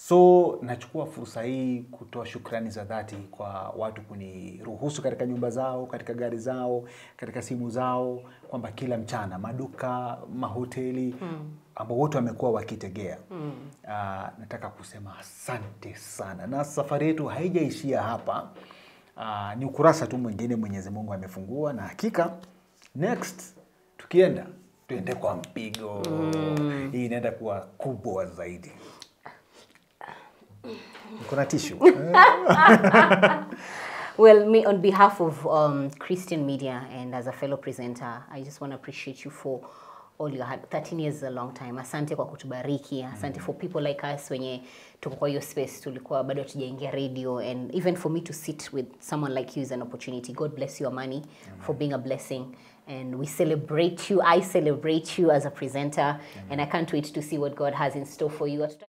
So nachukua fursa hii kutoa shukrani za dhati kwa watu kuniruhusu katika nyumba zao, katika gari zao, katika simu zao, kwamba kila mchana maduka, mahoteli ambao wote wamekuwa wakitegea. Ah, nataka kusema asante sana, na safari yetu haijaishia hapa. Ah, ni ukurasa tu mwingine Mwenyezi Mungu amefungua, na hakika next tukienda tuende kwa mpigo. Hii inaenda kuwa kubwa zaidi. Kuna tishu Well, me, on behalf of um, Christian Media and as a fellow presenter, I just want to appreciate you for all your hard 13 years is a long time. Asante kwa kutubariki. Asante for people like us wenye tuko kwa hiyo space tulikuwa bado hatujaingia radio and even for me to sit with someone like you is an opportunity. God bless you, Amani, for being a blessing. And we celebrate you. I celebrate you as a presenter. And I can't wait to see what God has in store for you.